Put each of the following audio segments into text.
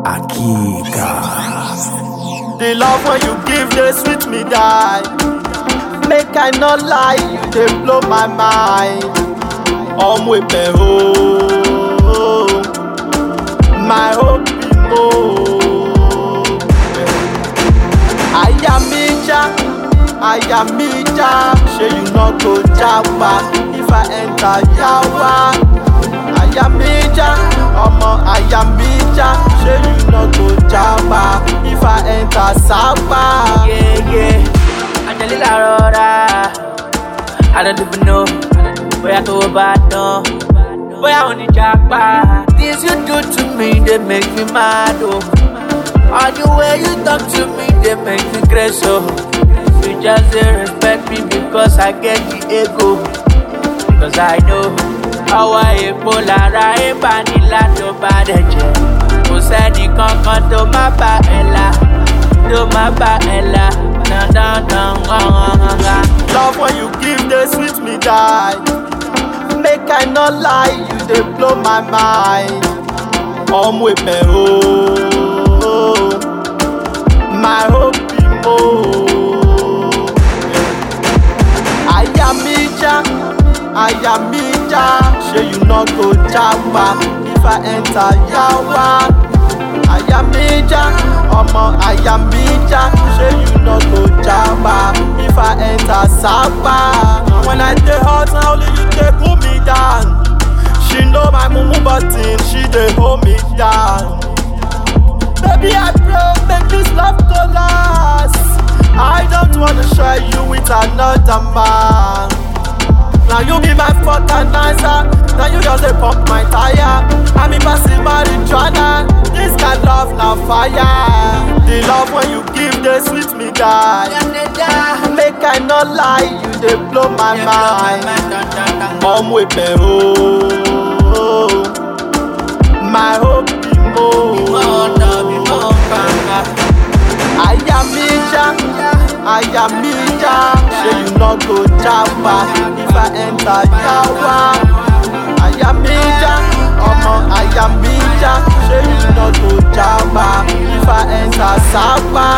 Akika. The love when you give, they sweet me die. Make I not lie, you they blow my mind. I'm with me home, my hope be more. I am Mija, I am Mija. Say you not go Jawa if I enter Yawa. I am Mija, ọmọ I am Mija. Say you not go Jawa if I enter Sawa. Yeah, yeah. Angelina Rora. I don't even know. Bóyá tó o bá dán. Bóyá o ní japa. Things you do to me, they make me mad, oh. All the way you talk to me, they make me crazy, oh. You just dey respect me because I get the ego. Because I know ọwọ́ epo lára ìbánilá tó bá dẹ̀ jẹ́. Kò sẹ́ni kankan tó má bá ẹ la, tó má bá ẹ la. Dandandan, gangan. Love when you give, they sweet me die. Make I not lie, you they blow my mind. I'm with me home, my hope be more. I am Mija, I am Mija. Say you not go Jawa if I enter Yawa. I am Mija, ọmọ I am Mija. Say you not go Jawa if I enter Sawa. When I dey hot, na only you dey cool me down. She know my mumu button, she dey hold me down. Baby, I pray make this love go last. I don't wanna share you with another man. Now you be my fertilizer. Now you just dey pump my tire. I'm in passing marijuana. This kind love na fire. The love when you give, they sweet me die. Make I not lie, you they blow my mind. I'm with me home, my hope be more. I am Mija, I am Mija. Say you not go Jawa if I enter Yawa. I am Mija, ọmọ I am Mija. Say you not go Jawa if I enter Sawa.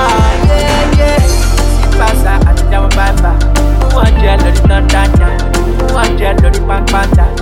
Pasa àti jáwọ́ bàbà. Wọ́n jẹ́ lórí náà dáadáa. Wọ́n jẹ́ lórí pápátá.